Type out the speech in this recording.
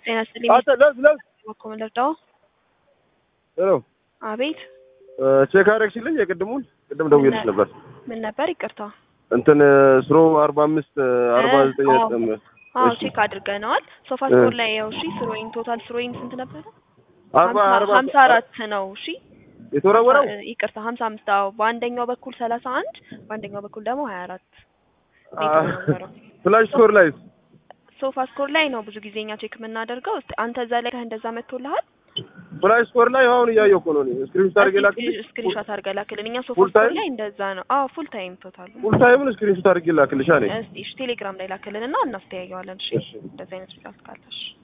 ጤና ይስጥልኝ። አንተ ለዝ ለዝ እኮ ምን ልርዳው? ሄሎ አቤት ቼክ አደረግሽልኝ የቅድሙን ቅድም ደውዬልሽ ነበር ምን ነበር? ይቅርታ። እንትን ስሮ አርባ አምስት አርባ ዘጠኝ አዎ። ነጥብ አዎ እሺ። ቼክ አድርገነዋል። ሶፋ ስቶር ላይ ያው እሺ፣ ስሮይን ቶታል ስሮይን ስንት ነበረ? አርባ ሀምሳ- አርባ ሀምሳ አራት ነው። እሺ የተወረወረው ሀምሳ- ይቅርታ ሀምሳ አምስት አዎ። በአንደኛው በኩል ሰላሳ አንድ በአንደኛው በኩል ደግሞ ሀያ አራት ነው የተወረወረው። ፍላሽ ስኮር ላይ ሶፋ ስኮር ላይ ነው ብዙ ጊዜ እኛ ቼክ የምናደርገው። እስቲ አንተ እዛ ላይ እንደዛ መጥቶልሃል? ፍላሽ ስኮር ላይ አሁን እያየሁ እኮ ነው ስክሪንሾት አድርጌ ላክልሽ ስክሪንሾት አድርገህ ላክልን። እኛ ሶፋ ፉል ስኮር ታይም? ላይ እንደዛ ነው። አዎ ፉል ታይም ቶታል ፉል ታይምን ስክሪንሾት አድርጌ ላክልሽ አለኝ እስቲ እሺ ቴሌግራም ላይ ላክልን እና እናስተያየዋለን። እሺ እሺ። እንደዚህ አይነት ሪዛልት ካለሽ